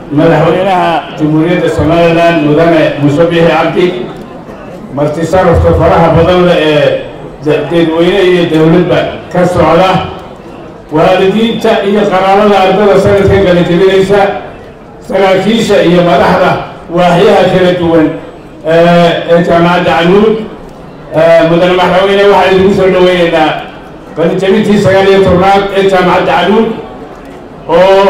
madaxweynaha jamhuuriyadda somalilan mudane muuse biixi cabdi martisarafka faraha badan leh ee dadweyne iyo dowladba ka socda waalidiinta iyo qaraabada ardada sanadka kala jebinaysa saraakiisha iyo madaxda waaxyaha kala duwan ee jaamacadda canuud mudane madaxweyne waxaan idinku soo dhaweynaynaa qalijabintii sagaal iyo tobnaad ee jaamacadda canuud oo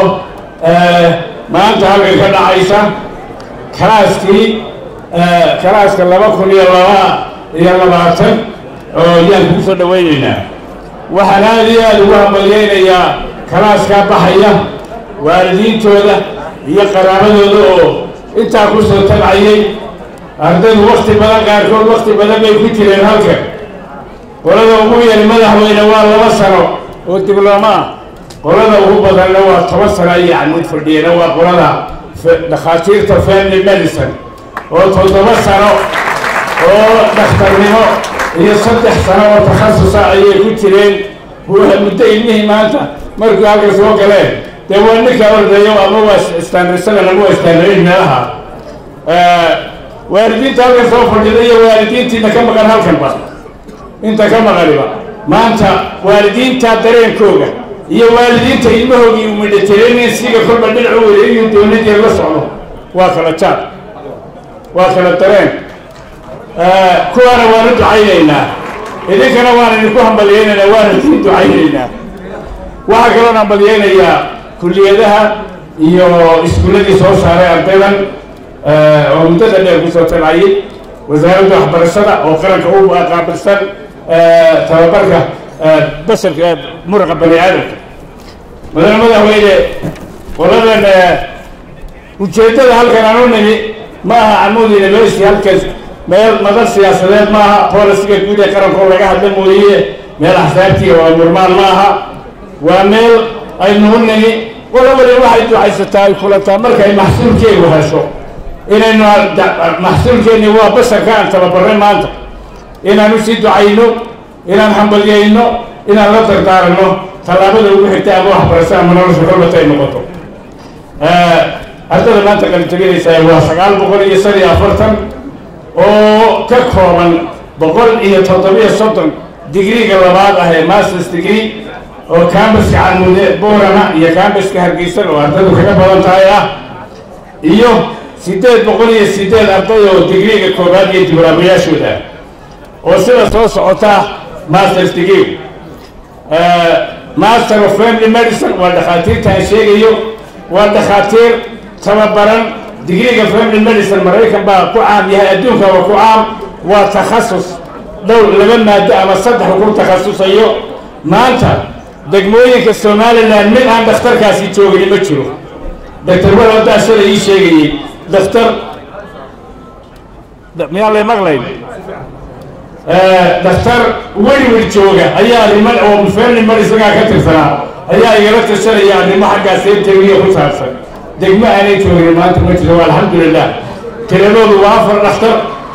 maanta halkan ka dhacaysa kalaaskii kalaaska laba kun iyo laba iyo labaatan oo yaan kugu soo dhaweynaynaa waxaan aada iyo aada ugu hambalyeynayaa kalaaskaa baxaya waalidiintooda iyo qaraabadooda oo intaa ku soo tabcayay ardaydu wakti badan qaarkood wakti badan bay ku jireen halkan qolada ugu yari madaxweyne waa laba sano oo diblooma ah qolada ugu badanna waa toban sano ayay camuud fadhiyeen waa qolada dhakhaatiirta family medicine oo toddoba sano oo dhakhtarnimo iyo saddex sano oo takhasusa ayay ku jireen waa muddo ilmihii maanta markuu halka soo galeen dee waa ninka ordayo ama waa istaanrisada ama waa istaanrayn meelaha waalidiinta halkan soo fadhida iyo waalidiintiina ka maqan halkanba inta ka maqaniba maanta waalidiinta dareenkooga iyo waalidiinta ilmahoogii umidhaterensiga kolba dhinacu wada inuu dowladii la socdo waa kala jaad waa kala dareen kuwaana waanu ducaynaynaa idinkana waan idinku hambalyeynaynaa waana idin ducaynaynaa waxaa kaloon hambalyeynayaa kulliyadaha iyo iskuulladii soo saaray ardaydan oo muddada dheer kusoo tabcayay wasaaradda waxbarashada oo qaranka u qaabilsan tababarka basharka muraqa bani aadamka madane madaxweyne qoladan ujeeddada halkan aan u nimi ma aha camuud university halkan meel madar siyaasadeed ma aha bolisiga guud ee qaranka oo laga hadla mooye meel axsaabtiya waa murmaan ma aha waa meel aynu u nimi qola waliba waxay ducaysataa ay kulantaa markay maxsuulkeegu hesho inaynu maxsuulkeenni waa basharka aan tababarnay maanta inaan u sii ducayno inaan hambalyayno inaan la dardaaranno tallaabada ugu xigta ama waxbarasho ama nolosha kolbata ay noqoto ardada maanta qalijabinaysa waa sagaal boqol iyo shan iyo afartan oo ka kooban boqol iyo toddobiyo soddon digriga labaad ah ee masters degree oo cambaska camuude boorama iyo cambaska hargeysan oo ardadu kaga badan tahay ah iyo siddeed boqol iyo siddeed arday oo digriga koobaad iyo diblaabayaashooda oo sida soo socota masters degree master of family medicine waa dhakhaatiirta aan sheegayo waa dhakhaatiir tababaran digriga family medicine maraykan baa ku caam yahay adduunka waa ku caam waa takhasus dhowr laba maado ama saddex ku takhasusayo maanta degmooyinka somalilan mid aan dhakhtarkaasi joogin ma jiro doctor waldaa shalay ii sheegayey dhakhtar miyaan lay maqlayn dhakhtar weliwel jooga ayaa arrimo oo family medicinegaa ka tirsanaa ayaa igala tashanaya arrimo xaggaas seebtegiya ku saabsan degmo aanay joogin maanta ma jiro alxamdulilah tiradoodu waa afar dhakhtar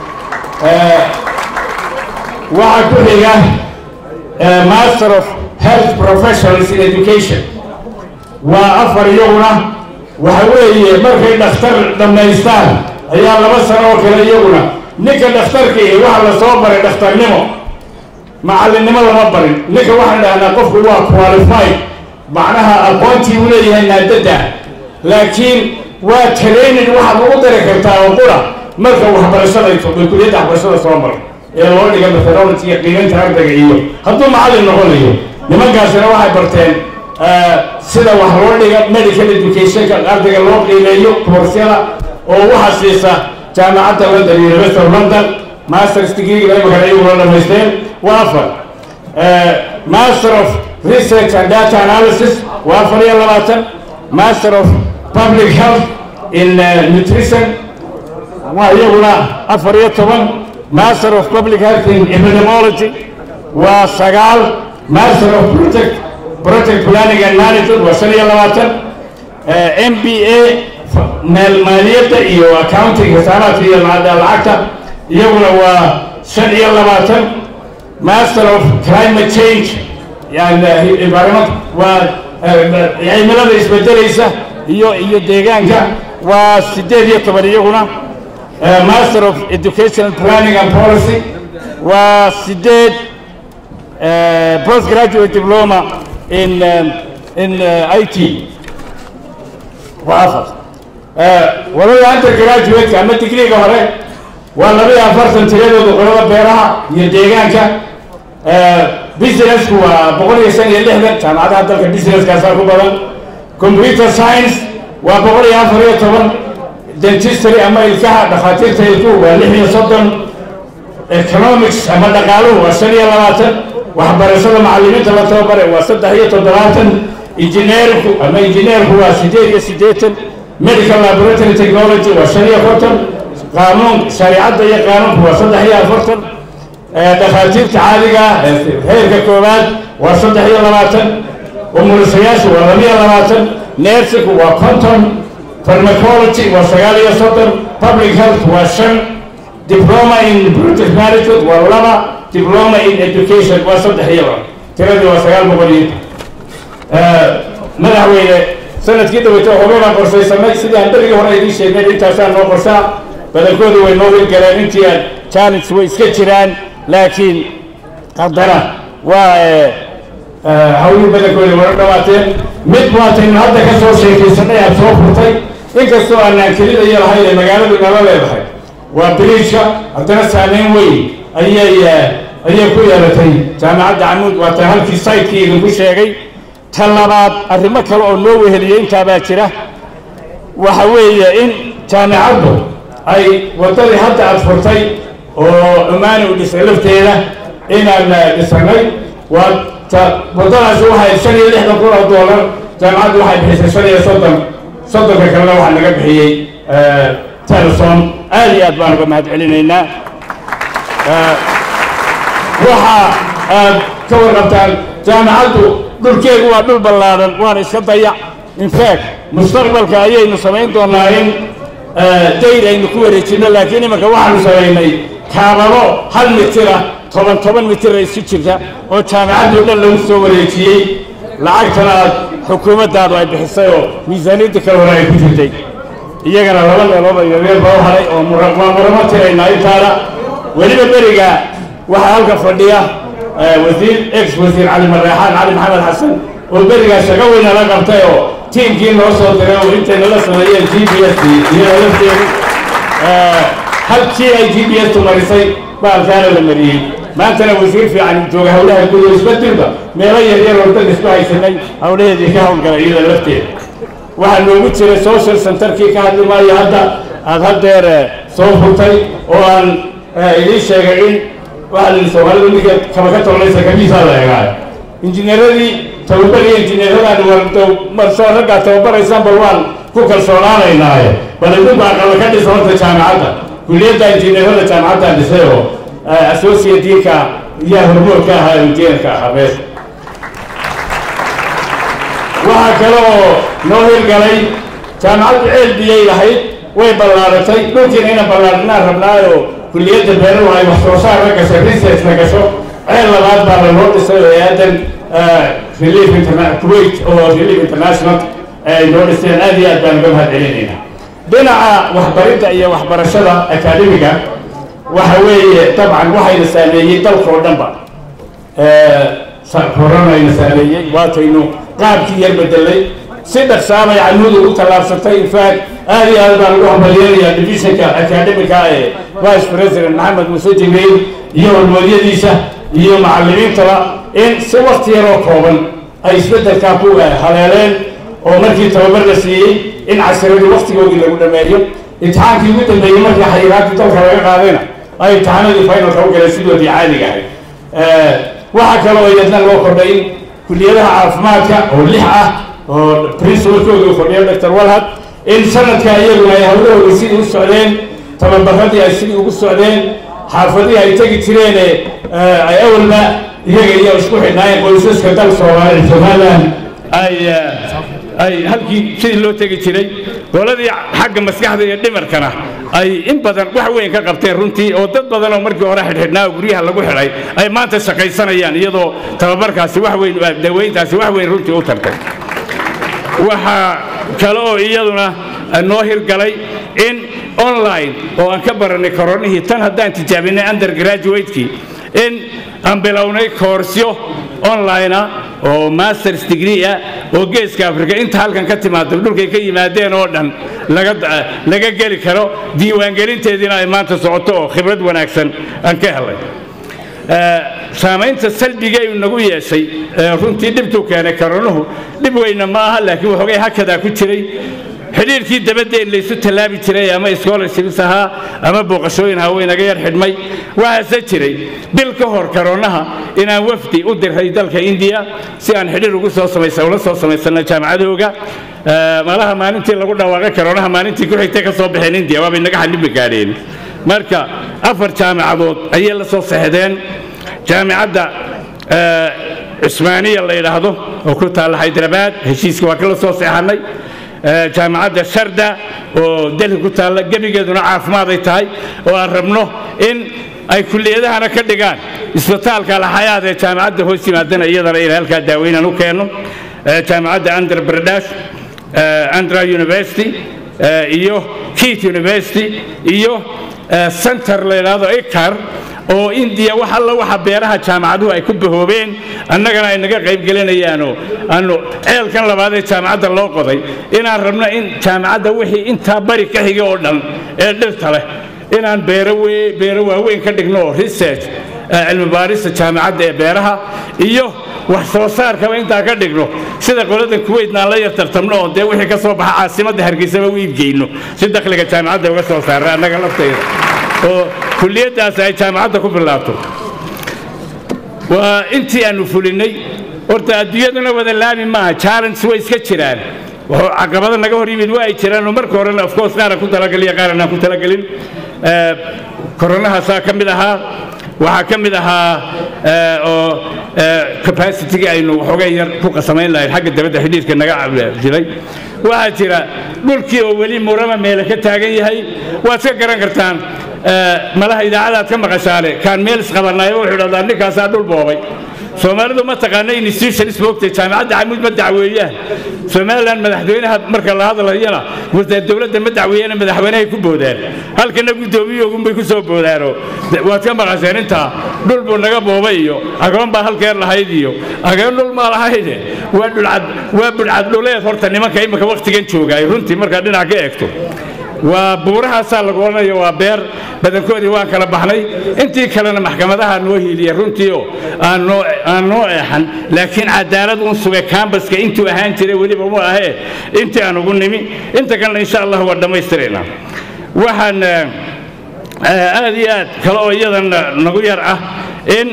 waxaa ku xiga master of health professionals in education waa afar iyaguna waxa weeye markay dhakhtar dhammaystaan ayaa laba sano oo kale iyaguna ninka dhakhtarkii waxa la soo baray dhakhtarnimo macallinnimo lama barin ninka waxaan dhahnaa qofku waa qualified macnaha aqoontii uu leeyahay naadada laakiin waa training waxaad ugu dari kartaa oo qura marka waxbarashada kuliyadda waxbarashada soo maro ee loo dhiga methodology iyo qiimaynta ardayga iyo hadduu macallin noqonayo nimankaasina waxay barteen sida wax loo dhiga medical educationka ardayga loo qiimeeyo koorsiyada oo waxaa siisa jaamacadda london university of london masters degree imikana iyaguna dhamaysteen waa afar master of research and data analysis waa afar iyo labaatan master of public health in nutrition waa iyaguna afar iyo toban master of public health in epidemiology waa sagaal master of project project planning and management waa shan iyo labaatan m b a maaliyadda iyo accounting xisaabaadka iyo lacagta iyaguna waa shan iyo labaatan master of climate change yani environment waa cimilada isbedelaysa iyo iyo deegaanka waa siddeed iyo toban iyaguna master of educational planning and policy waa siddeed post graduate diploma in in i t waa afar walada undergraduate ama digriga hore waa laba iyo afartan tiradooda qolada beeraha iyo deegaanka businessku waa boqol iyo shan iyo lixdan jaamacadaha dalka businesskaasaa ku badan computer science waa boqol iyo afar iyo toban dentistry ama ilkaha dhakhaatiirta ilkuhu waa lix iyo soddon economics ama dhaqaaluhu waa shan iyo labaatan waxbarashada macallimiinta la tababare waa saddex iyo toddobaatan injineerku ama injineerku waa siddeed iyo siddeetan medical laboratory technology waa shan iyo konton qaanuun shareicadda iyo qaanuunku waa saddex iyo afartan dhakhaatiirta caadiga heerka koowaad waa saddex iyo labaatan umulisayaashu waa laba iyo labaatan nersinku waa konton farmacology waa sagaal iyo soddon public health waa shan diploma in british management waa laba diploma in education waa saddex iyo laba tiradii waa sagaal boqol iyo madaxweyne sanadkii dhaweyta hore baan qorsaysanay sidii aan berigii hore idiin sheegnay intaasaa noo qorsaa badankoodu way noo hirgaleen intii aan challenge way iska jiraan laakiin haddana waa hawlihii badankooda wara dhawaateen mid waataynu hadda ka soo sheekaysanay aad soo furtay inkastoo aanaan kelida iyo lahayn ee magaaladu nala leedahay waa biriijka haddana saameyn weyn ayay ayay ku yeelatay jaamacadda camuud waata halkii saytkii idinku sheegay ta labaad arrimo kale oo noo weheliyey intaabaa jira waxa weeye in jaamacaddu ay waddadii hadda aad furtay oo cumaani u dhisay lafteeda inaan dhisanay waa ta waddadaasi waxay shan iyo lixdan kun oo doolar jaamacaddu waxay bixisay shan iyo soddon soddonka kalena waxaa naga bixiyey telesom aad iyo aad baan uga mahad celinaynaa waxa aad ka warqabtaan jaamacaddu dhulkeegu waa dhul ballaadan waana iska dayac infact mustaqbalka ayaynu samayn doonaa in dayr aynu ku wareejinno laakiin imanka waxaanu samaynay kaabado hal mitira toban toban mitira isu jirta oo jaamacaddii dhan lagu soo wareejiyey lacagtana aad xukuumaddaadu ay bixisay oo miisaaniyadda kale hore ay ku jirtay iyagana laba meelood oo yaryar baa u haray oo waa muramo tiraynaa intaana weliba beriga waxaa halka fadhiya wasiir ex wasiir cali mareexaan cali maxamed xasan oo berigaa shaqo weyna la qabtay oo tiimkii noo soo diray oo intay nala sameeyeen g b s iyada lafteedu halkii ay g b s tu marisay baalkaana la mariyey maantana wasiir fiican jooga hawlaha guud oo isbedilba meelo yaryar oo dad isku haysanay hawlaheedii ka hawlgalay iyada lafteeda waxaa noogu jiray social centerkii ka hadli maayo hadda aada haddeer soo furtay oo aan idiin sheegay in waxaa lihi soomaalida ninka kaba ka tolnaysa kamiisaa la eegaayo injineeradii tababariya injineeradaan wardow marsoo raggaa tababaraysaan bal waan ku kalsoonaanaynaaye bal idinku aqala ka dhisa horta jaamacadda kulliyadda injineerada jaamacaddan dhisay oo associatinka yaa hormood ka ahaa injineerka ahaa meesha waxaa kale oo noo hirgalay jaamacaddu ceel biyay lahayd way ballaaratay dhulkiina ina ballaarinaan rabnaayoo kulliyadda beeruhu ay wax soo saar la gashay researchna gasho ceel labaad baa lanoo dhisay oo aadan relief interna kuwait oo relief international ay noo dhiseen aad iyo aad baan uga mahad celinaynaa dhinaca waxbaridda iyo waxbarashada akaademiga waxa weeye dabcan waxayna saameeyey dalka oo dhanba koronayna saameeyey waataynu qaabkii yar bedelay si dhaqsaabay canuudu u tallaabsatay infact aad iyo aad baan ugu hambalyeelayaa divisionka academica ee vice president maxamed muuse jibriil iyo hormoodyadiisa iyo macallimiintaba in si wakti yaroo kooban ay isbeddelkaa ku haleeleen oo markii tababar la siiyey in casiradii waktigoodii lagu dhameeyo imtixaankii ugu dambeeyey markii xayiraadii dalka laga qaadayna ay imtixaanadii finalka u galeen sidoodii caadiga ahayd waxaa kaloo iyadna loo kordhay in kuliyadaha caafimaadka oo lix ah oo principalkooda uu fadhiyo doctor walhad in sanadka iyaguna ay hawlahooda sidii u socdeen tababaradii ay sidii ugu socdeen xaafadihii ay tegi jireene ay awalba iyaga iyo isku xidhnaayeen qoysaska dal soomaali somaliland ay ay halkii sidii loo tegi jiray qoladii xagga maskaxda iyo dhimarkana ay in badan wax weyn ka qabteen runtii oo dad badan oo markii hore xidhxidhnaa oo guryaha lagu xidhay ay maanta shaqaysanayaan iyadoo tababarkaasi wax weyn daweyntaasi wax weyn runtii u tartay waxaa kale oo iyaduna noo hirgalay in online oo aan ka baranay koronihii tan haddaan tijaabinay undergraduatekii in aan bilownay koorsyo online ah oo masters degree ah oo geeska africa inta halkan ka timaado dhulkay ka yimaadeen oo dhan laga geli karo diiwaangelinteediina ay maanta socoto oo khibrad wanaagsan aan ka helay saamaynta salbigay nagu yeeshay runtii dhibtuu keenay koronuhu dhib weyna ma aha laakiin waxoogay hakadaa ku jiray xidhiirkii dabadeen laysu tallaabi jiray ama scholarships ahaa ama booqashooyin ahaa way naga yar xidhmay waxaase jiray bil ka hor koronaha inaan wafdi u diray dalka indiya si aan xidhiir ugu soo samaysa ula soo samaysana jaamacadooga malaha maalintii lagu dhawaaqay koronaha maalintii ku xigtay ka soo baxeen indiya waabay naga xallimi gaadheen marka afar jaamacadood ayay la soo saxdeen jaamicadda cusmaaniya la yidhaahdo oo ku taalla haydrabaad heshiiska waa kala soo seexanay jaamacadda sharda oo delhi ku taalla gebigeeduna caafimaad ay tahay oo aan rabno in ay kulliyadahana ka dhigaan isbitaalka alxayaad ee jaamacadda hoos yimaadana iyadana ina halkaa daaweynaan u keenno jaamacadda andhra bradash andhra university iyo keat university iyo center la yidhaahdo icar oo indiya wax alla waxa beeraha jaamacaduhu ay ku bahoobeen annagana ay naga qaybgelinayaanoo aanu ceelkan labaad ee jaamacadda loo qoday inaan rabno in jaamacadda wixii intaa bari ka xiga oo dhan ee dhirta leh inaan beero beero waaweyn ka dhigno oo research cilmi baarista jaamacadda ee beeraha iyo wax soo saarkaba intaa ka dhigno sida qolada kuweytna aan la yar tartamno oo dee wixii ka soo baxa caasimadda hargeysaba u iibgeyno si dakhliga jaamacadda uga soo saarra annaga laftayda oo kulliyaddaas ay jaamacadda ku bilaabto waa intii aanu fulinay horta adduunyaduna wada laami maaha challenge way iska jiraan caqabada naga hor yimid waa ay jiraan oo marka horena of course qaaraan ku talageliya qaaran aan ku talagelin koronahaasaa ka mid ahaa waxaa ka mid ahaa oo capacity-ga aynu waxoogay yar ku qasamayn lahayn xagga dabadda xidhiirka naga jiray waxaa jira dhulkii oo weli murama meele ka taagan yahay waad iska garan kartaan malaha idaacadaad ka maqashaale kaan meel isqabanaayba wuxuu dhahdaa ninkaasaa dhul boobay soomaalidu ma taqaana institutions moogtay jaamacadda camuud ma dacweeyaan somalilan madaxweynaha marka la hadlayana dowladda ma dacweeyana madaxweynahay ku boodaan halkana guddoomiyogunbay ku soo boodaanoo waad ka maqasheen intaa dhul buu naga boobay iyo agoon baa halkeer lahayd iyo agoon dhul maa lahayde waa dhulcad waa budhcad dhuleed horta nimanka imika wakhtigan joogaay runtii markaad dhinac ka eegto waa buurahaasaa lagu odhanayo waa beer badankoodii waan kala baxnay intii kalena maxkamadaha noo hiiliya runtii oo aan noo eexan laakiin cadaalad un sugay kambaska intuu ahaan jiray weliba mu ahee intii aan ugu nimi inta kalena insha allah waa dhammaystiraynaa waxaan aad iyo aad kale oo iyadan nagu yar ah in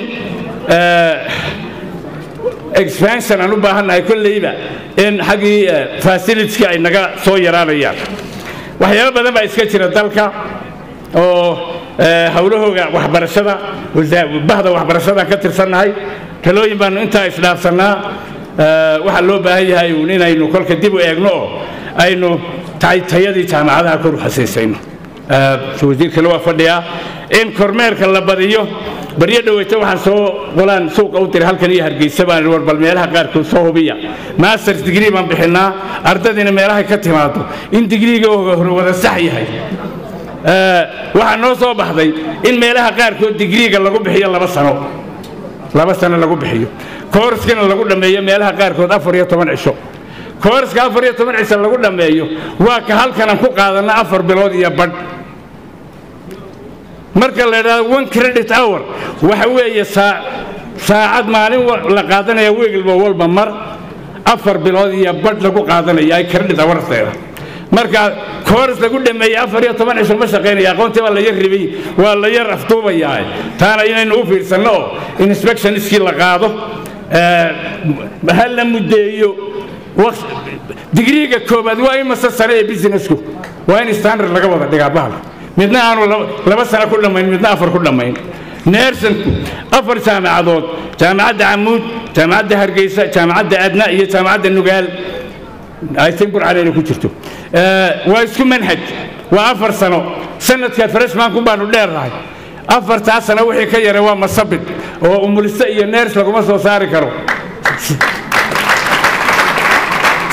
expansion aan u baahannahay kolleyba in xaggii facilitieska ay naga soo yaraanayaan waxyaabo badan baa iska jira dalka oo howlahooga waxbarashada bahda waxbarashadaan ka tirsannahay talooyin baanu intaa isdhaafsannaa waxaa loo baahan yahay uun inaynu kolka dib u eegno oo aynu tayadii jaamacadaha kor u xasiisayno wasiirkana waa fadhiyaa in kormeerka la badiyo baryo dhaweyta waxaan soo qolaan suuqa u diray halkan iyo hargeysa baan war bal meelaha qaarkood soo hubiya masters degree baan bixinaa ardadiina meelahay ka timaado in digriiga hore wada sax yahay waxaa noo soo baxday in meelaha qaarkood digriiga lagu bixiyo laba sano laba sano lagu bixiyo koorskana lagu dhammeeyo meelaha qaarkood afar iyo toban cisho koorska afar iyo toban cisho lagu dhammeeyo waa ka halkanan ku qaadanna afar bilood iyo badh marka la idhahdo one credit hour waxa weeye saacad maalin la qaadanaya wiigilba walba mar afar bilood iyo badh lagu qaadanaya ay credit hoursteeda marka koors lagu dhameeyey afar iyo toban cisho ma shaqaynaya aqoontii baa la yar ribay waa la yar afduubayaa taana inaynu u fiirsanno oo inspectionskii la qaado ha la muddeeyo digriiga koobaad waa imase sare ee businessku waa in standard laga wada dhigaa bahalka midna aanu laba sano ku dhammayn midna afar ku dhammayn neersanku afar jaamacadood jaamacadda camuud jaamacadda hargeysa jaamacadda adna iyo jaamacadda nugaal aytin burcaleyna ku jirto waa isku manhaj waa afar sano sanadka freshmanku baanu dheernahay afartaa sano wixii ka yara waa masabid oo umuliste iyo neers laguma soo saari karo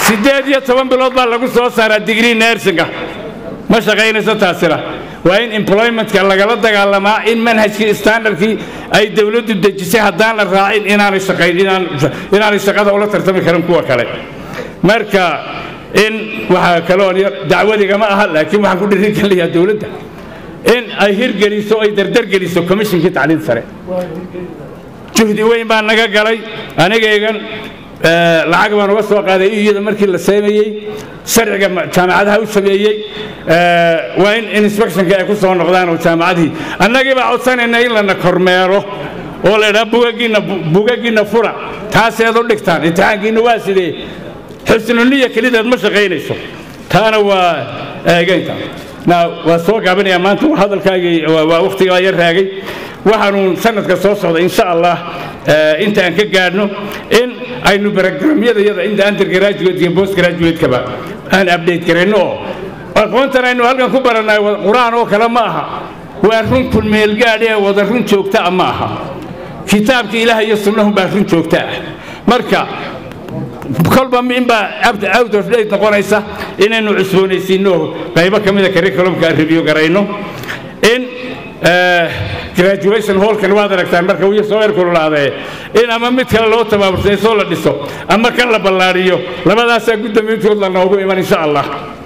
siddeed iyo toban bilood baa lagu soo saaraa digrii nersinga ma shaqaynayso taasina waa in employmentka lagala dagaalamaa in manhajkii standardkii ay dowladdu dejisay haddaan la raacin inaanay shaqayn inaanay shaqada ula tartami karin kuwa kale marka in waxaa kaloon yar dacwadigama aha laakiin waxaan ku dhiirigelinayaa dowladda in ay hirgeliso ay dardargeliso commishinkii tacliin sare juhdi weyn baa naga galay anigaygan lacag baan uga soo qaaday iyada markii la sameeyey sharciga jaamacadaha u sameeyey waa in inspectionka ay ku soo noqdaan oo jaamacadihii annagii baa codsanayna in lana kormeero oo la idhaha bugagiinna bugagiinna fura taaseed u dhigtaan imtixaankiinna waa sidee xusnuniya kelideed ma shaqaynayso taana waa eegaynta waa soo gaabinayaa maanta hadalkaagii waa wakhtigaa yar raagay waxaanu sanadka soo socda insha allah inta aan ka gaadhno in aynu barogramyada yada inta undergraduate iyo post graduate-kaba aan update garayno oo aqoontan aynu halkan ku barannay qur-aan oo kale ma aha waa run kulmeelgaadh ee wada run joogta ah ma aha kitaabka ilaah iyo sunnahunbaa run joogta ah marka kolba inbaa out of date noqonaysa inaynu cusboonaysiinno qaybo ka mida curriculumka review garayno in graduation hallkan waad aragtaan marka wiya soo erkululaadee in ama mid kale loo tabaabursaysoo la dhiso ama kan la ballaadhiyo labadaasaa guddamiintood la noogu iman insha allah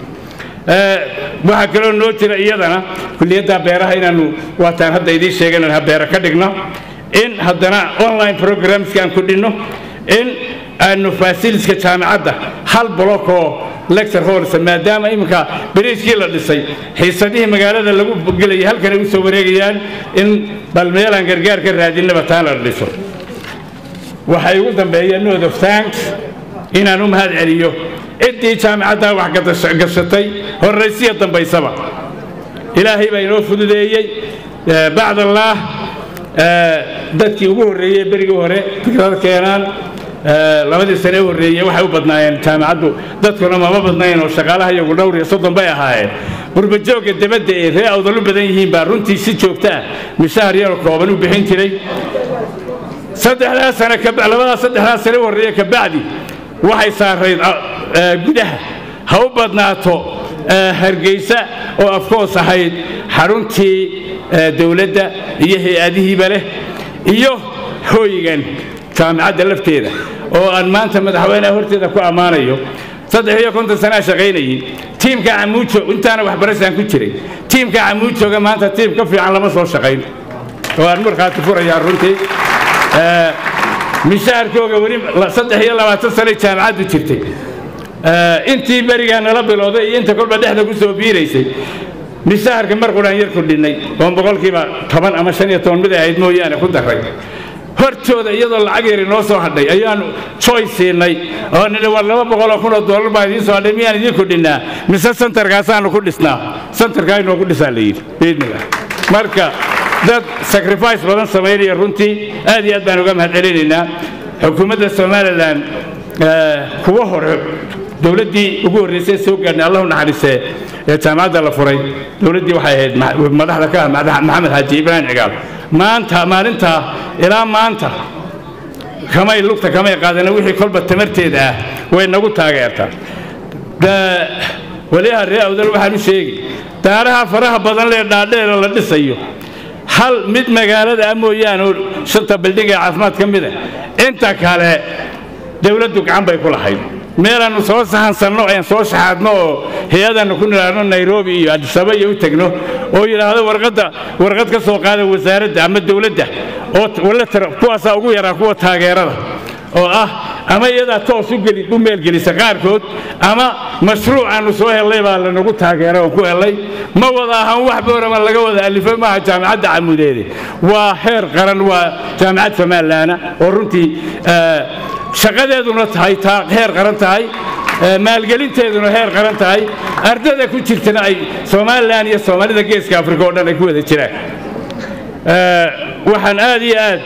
waxaa kaloo noo jira iyadana kulliyadda beeraha inaanu waataan hadda idiin sheegan ha beera ka dhigno in haddana online programska aan ku dhinno in aanu faasiliska jaamacadda hal blockoo lecture halls maadaama iminka bariiskii la dhisay xiisadihii magaalada lagu gelayay halkan ay u soo wareegayaan in bal meelaan gargaar ka raadinaba taan la dhiso waxay ugu dambeeyeen note of thanks inaan u mahad celiyo ciddii jaamacaddaa wax gashatay horraysiya dambaysaba ilaahay baa inoo fududeeyey bacd allaah dadkii ugu horreeyey berigii hore fikrada keenaan labadii sane u horreeyey waxay u badnaayeen jaamacaddu dadkuna mama badnayn oo shaqaalaha iyagu dhowr iyo soddon bay ahaayeen qurbajoogga debadda ee ree awdalu badan yihiin baa runtii si joogta ah mishahar yaroo kooban u bixin jiray saddexdaa sane labadaa saddexdaa sane u horreeye kabacdi waxay saarayd gudaha ha u badnaato hargeysa oo afkoos ahayd xaruntii dowladda iyo hay-adihiiba leh iyo hooygan jaamacadda lafteeda oo aan maanta madaxweyneha horteeda ku ammaanayo saddex iyo konton sanaa shaqaynayin tiimka camuujo intaana waxbarashaan ku jiray tiimka camuujooga maanta tiim ka fiican lama soo shaqayn oo aan markhaati furayaa runtii mishaharkooga weli saddex iyo labaatan sanay jaamacaddu jirtay intii berigaa nala bilowday iyo inta kolba dhexda ku soo biiraysay mishaharka mar quraan yar kordhinnay oo boqolkiiba toban ama shan iyo toban mid ay ahayd mooyaane ku daray hortooda iyadoo lacag yari noo soo hadhay ayaanu joy siinay oo nidhi war laba boqoloo kunoo doolar baa idiin soo hadhay miyaan idiin kordhinnaa mise santarkaasaanu ku dhisnaa santarkaa inoogu dhisaa la yidhi biidnillah marka dad sacrifice badan samaynaya runtii aad iyo aad baan uga mahad celinaynaa xukuumadda somalilan kuwa hore dowladdii ugu horraysay soo gaadhnay allahu naxariisee ee jaamacadda la furay dowladdii waxay ahayd madaxda ka ah maxamed xaaji ibraahim cigaal maanta maalintaa ilaa maanta kamay lugta kamay qaadana wixii kolba tamarteeda ah way nagu taageertaa waliyaha ree awdal waxaan u sheegi daaraha faraha badan lee dhaadheera la dhisayo hal mid magaalada ah mooyaane oo shanta bildhig ee caafimaad ka mid a inta kale dowladdu gacan bay ku lahayd meelaannu soo sahansanno aan soo shaxaadno oo hay-adannu ku nilaadno nairobi iyo adisaba iyo u tegno oo yidhaahdo warqadda warqad ka soo qaada wasaaradda ama dowladda oo kuwaasaa ugu yaraa kuwa taageerada oo ah ama iyadaa toos u geli u meelgelisa qaarkood ama mashruuc aanu soo hellay baa lanagu taageeray oon ku hellay ma wada ahan wax boorama laga wada alifo maaha jaamacadda camudeede waa heer qaran waa jaamacad somalilaana oo runtii shaqadeeduna tahay taa heer qaran tahay maalgelinteeduna heer qaran tahay ardada ku jirtana ay somalilan iyo soomaalida geeska afrika oo dhan ay ku wada jiraan waxaan aad iyo aad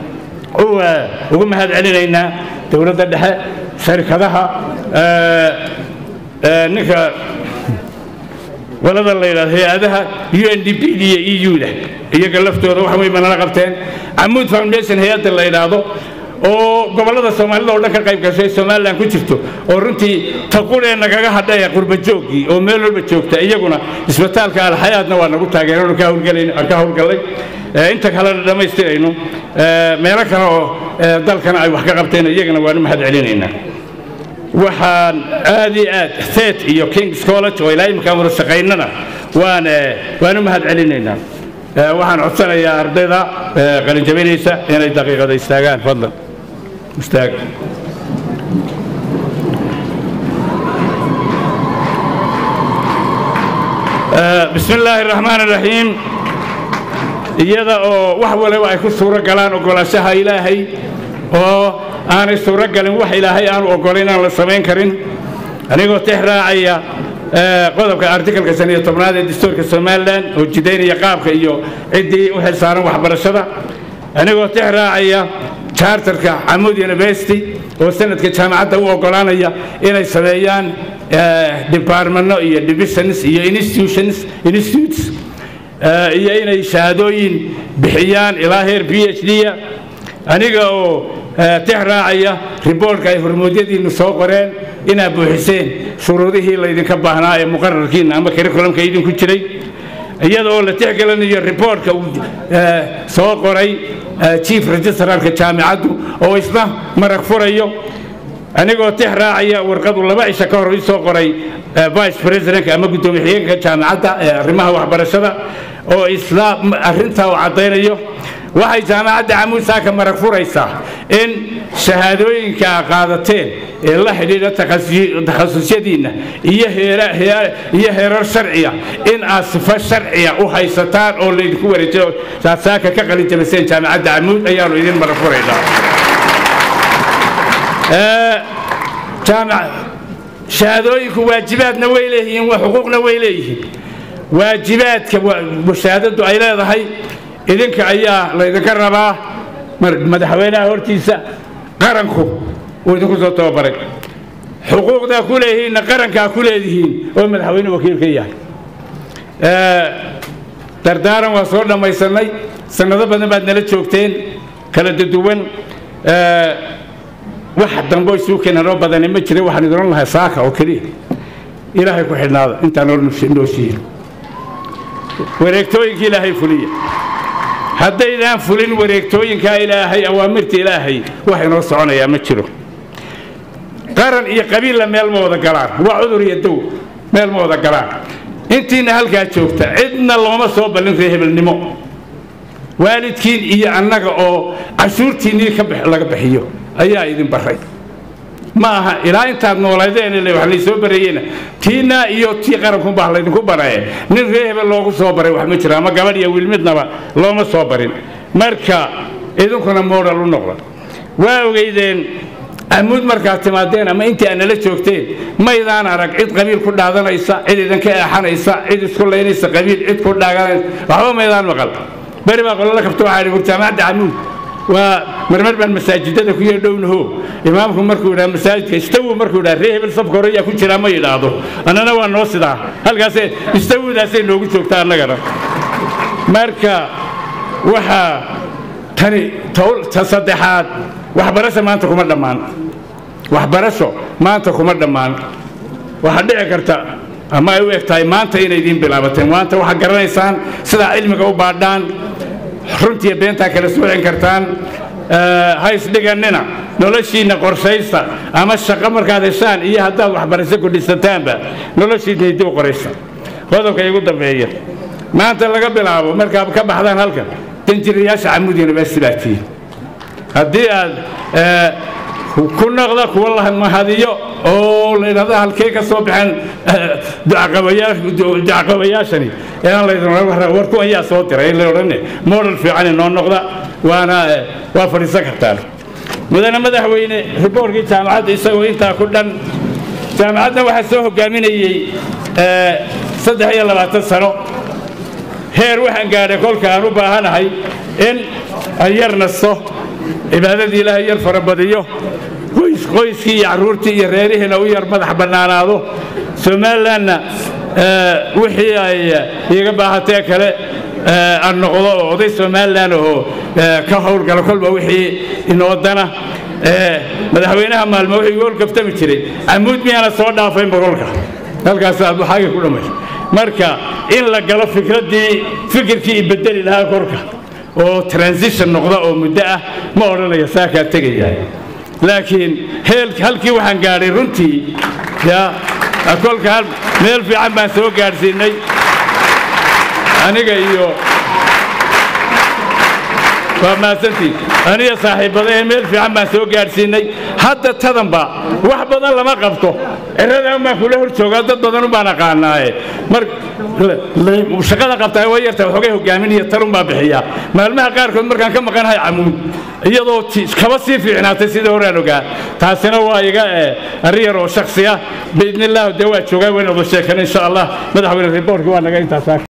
ugu mahad celinaynaa dowladda dhexe sharikadaha ninka walada la yidhahdo hay-adaha u n d p d iyo e u da iyaga laftooda wax weyn ba nala qabteen camuud foundation hay-adda la yidhaahdo oo gobollada soomaalida oo dhan ka qayb gashay somalilan ku jirto oo runtii taquree nagaga hadhaya qurbajooggii oo meel walba joogta iyaguna isbitaalka alxayaadna waa nagu taageerano ka howlgallay inta kalena dhammaystirayno meelo kale oo dalkana ay wax ka qabteen iyagana waanu mahad celinaynaa waxaan aad iyo aad thet iyo kings college oo ilaa imkaan wada shaqaynana waan waanu mahad celinaynaa waxaan codsanayaa ardayda qalinjabinaysa inay daqiiqada istaagaan fadlan istaag bismi illaahi raxmaan iraxiim iyada oo wax waliba ay ku suuro galaan ogolaanshaha ilaahay oo aanay suuro galin wax ilaahay aanu ogolayn aan la samayn karin anigoo tix raacaya qodobka artikalka shan iyo tobnaad ee dastuurka somalilan oo jidaynaya qaabka iyo ciddii u xilsaaran waxbarashada anigoo tix raacaya charterka xamuud university oo sanadka jaamacadda u ogolaanaya inay sameeyaan departmento iyo divisions iyo institutions institutes iyo inay shahaadooyin bixiyaan ilaa heer b h d-a aniga oo tix raacaya riboortka ay hormoodyadiinnu soo qoreen inaad buuxiseen shuruudihii laydinka baahnaa ee muqararkiinna ama curriculumka idinku jiray iyada oo la tixgelinayo riboortka uu soo qoray chief registrarka jaamicaddu oo isna marag furayo anigoo tix raacaya warqadu laba cisho ka hor ii soo qoray vice presidentka ama guddoomiye xigeenka jaamicadda ee arrimaha waxbarashada oo isla arrintaa uu caddaynayo waxay jaamacadda camuud saaka marag furaysaa in shahaadooyinka a qaadateen ee la xidhiidha takhasusyadiinna iyo iyo heerar sharciya in aad sifo sharciya u haysataan oo laydinku wareejiyo saad saaka ka qalinjabiseen jaamacadda camuud ayaanu idin marag furaynaa shahaadooyinku waajibaadna way leeyihiin xuquuqna way leeyihiin waajibaadka mushaahadadu ay leedahay idinka ayaa laydinka rabaa madaxweynaha hortiisa qaranku uu idinku soo tababaray xuquuqdaa ku leeyihiinna qarankaa ku leedihiin oo madaxweyne wakiil ka yahay dardaaran waa soo dhammaysannay sannado badan baad nala joogteen kala duduwan wax dambo isuu keenanoo badani ma jira waxaan idin ohan lahaa saaka oo keliya ilaahay ku xidhnaada intaan nooshihiin wareegtooyinka ilaahay fuliya haddaydaan fulin wareegtooyinkaa ilaahay awaamirta ilaahay wax inoo soconayaa ma jiro qaran iyo qabiilla meel ma wada galaan waa cudur iyo dow meel ma wada galaan intiina halkaa joogta cidna looma soo ballin ree hebelnimo waalidkiin iyo annaga oo cashuurtiinnii laga bixiyo ayaa idin baray ma aha ilaa intaad noolaydeen wax laysoo bareeyena tiinaa iyo tii qarankunbaa laydinku baraye nin ree hebel loogu soo baray wax ma jiro ama gabadh iyo wiil midnaba looma soo barin marka idinkuna moodhal u noqda waa ogeydeen amuud markaad timaadeen ama intii aad nala joogteen maydaan arag cid qabiil ku dhaadanaysa cid idinka eexanaysa cid isku laynaysa qabiil cid ku dhaaganaysa waxba maydaan maqal beri baa qolala kabta waxaa idhi jaamacadda camuud waa marmar baan masaajidada ku yeedhownaho imaamku markuu yidhaha masaajidka istawu markuu yidhaha ree hebel safka hore ayaa ku jiraa ma yidhaahdo annana waa noo sidaa halkaasee istawudaasay noogu joogtaa annagana marka waxaa tani ta saddexaad waxbarasho maanta kuma dhammaan waxbarasho maanta kuma dhammaan waxaa dhici karta ama ay u eg tahay maanta inay idiin bilaabateen maanta waxaad garanaysaan sidaa cilmiga u baadhaan runtiiyo beentaa kala soocin kartaan ha isdhigannina noloshiinna qorshaysta ama shaqo markaad heshaan iyo haddaad waxbarasho ku dhisataanba noloshiinna dib u qoraysta qodobka igu dambeeya maanta laga bilaabo markaad ka baxdaan halkan danjirayaasha camuud university baa tihiin haddii aad ku noqda kuwa la mahadiyo oo laydhahda halkee ka soo baxeen ducaqabayaashani ee aan laydin war kuwan yaa soo diray la odhane model fiican inoo noqda waana waa fadhiisan kartaan mudane madaxweyne riboorkii jaamacadda isagoo intaa ku dhan jaamacadda waxaa soo hogaaminayey saddex iyo labaatan sano heer waxaan gaadhay kolka aan u baahanahay in aan yar nasto cibaadadii ilaahay yar farabadiyo qoyskii iyo carruurtii iyo reerihiina u yar madax bannaanaado somalilanna wixii ay iiga baahatee kale aan noqdo oo oday somalilan oo ka howlgala kolba wixii inoodana madaxweynaha maalmo wuxuu igu holgaftami jiray camuud miyaana soo dhaafayn boqolka halkaasaa xagga ku dhamay marka in la galo fikraddii fikirkii ibedeli lahaa korka oo transition noqda oo muddo ah ma odhanaya saakaa tegaya laakiin halkii waxaan gaadhay runtii ya kolka meel fiican baan soo gaadhsiinay aniga iyo waa mahadsantiin aniga saaxiibadahe meel fiican baan soo gaadhsiinay hadda tadanba wax badan lama qabto ciradan baan kula hor joogaa dad badan ubaan aqaanaaye mar shaqada qabtaa way yartaa waxoogay hogaamin iyo talun baa bixiyaa maalmaha qaarkood markaan ka maqanahay camuud iyadoo kaba sii fiicnaatay sidii horaan ogaa taasina waa iga arrin yar oo shaksi ah biidni illah dee waa joogaa wayna wada sheekana insha allah madaxweyne riboorkii waa naga intaas